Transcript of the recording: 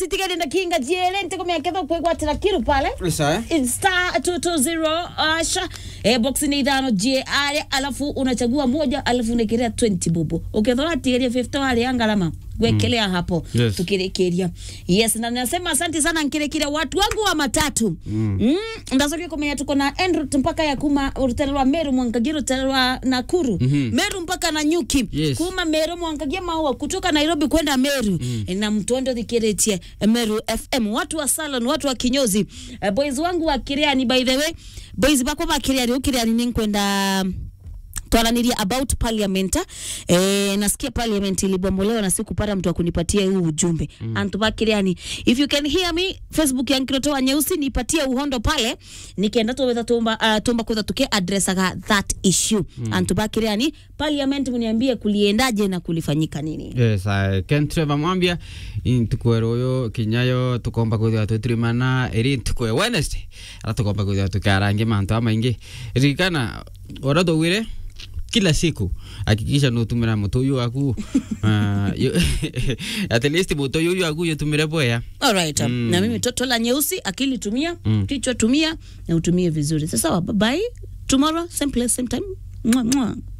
titigenda kinga jiele ntikomeketha kwigwatira kiru pale Isa, eh? star 220 asha eh, box ni ithano je ale alafu unachagua moja alafu unekelea 20 bubu ukethora atigeria 50 wale angalama gwekelea hapo Yes. tukirekeria yes na nasema asante sana nkirekiria watu wangu wa matatu mm. mm, ndacokia kumenya tuko na Enrut mpaka ya kuma rutele rwa meru mwangagia rutele rwa nakuru mm-hmm. meru mpaka na nyuki Yes. kuma meru mwangagia maua kutoka nairobi kwenda meru mm. na mtondo thikiretie meru fm watu wa salon watu wa kinyozi uh, boys wangu wa kiriani by the way boys bakwa ba kiriani ukiriani ni kwenda twaraniria about parliament eh, nasikia parliament ilibombolewa na sikupata mtu wa kunipatia huu ujumbe mm. antu bakiriani if you can hear me facebook yankirotoa nyeusi nipatie uhondo pale nikenda tuweza tumba uh, tumba kweza tuke addressaga that issue mm. antu bakiriani parliament mniambie kuliendaje na kulifanyika nini yes uh, ken trevor mwambia ntukwera uyu kinyayo tukomba kwithira twitirimana iri ntukwe wednesday ara tukomba kwithira tukiarangia mantu amaingi ririkana ora tugwire kila siku hakikisha nutumira mutuyu waku uh, yu- at least mutuyu waku yutumire boya Alright, um, na mimi toto la nyeusi akili tumia mm. kichwa tumia na utumie vizuri sasawa bye bye tomorrow same place same time Mwah, mwah.